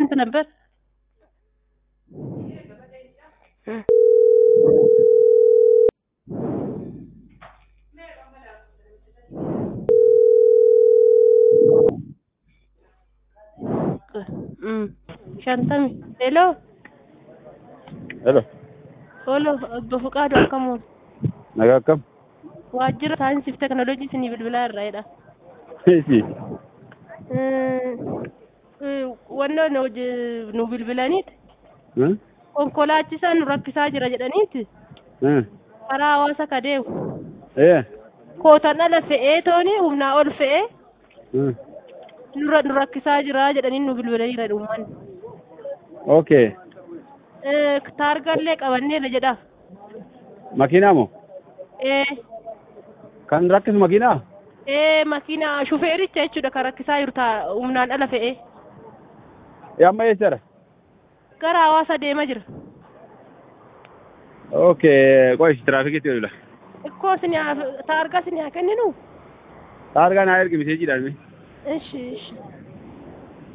ስንት ነበር? shantami hello Hello. Olo obbo Fuqaadu akkam oolu? Nagaa akkam? Waajjira saayinsii fi teknooloojii isinii bilbilaa irraayidha. Isi. Wannoo nu hojii- nu bilbilaniiti konkolaachisaan nu rakkisaa jira jedhaniiti karaa hawaasa ka deemu Ee. kootan ala fe'ee tooni humnaa ol fe'ee nurra nu rakkisaa jira jedhanii nu bilbilaniira uummanni. Okay. Taargallee qabanneera jedha. Makiinaa moo? Ee Kan rakkisu makiinaa? ee makiina shufeericha jechuudha kan rakkisaa jiru taa humnaan ala fe'ee Ee amma eessara? gara hawaasa deemaa jira. Okay. Qo'ish tiraafikitti oolula. Ikkoo isin taargaa isin haa kenninu? Taargaa naa ergi miseejiidhaan mi. Ishi ishi.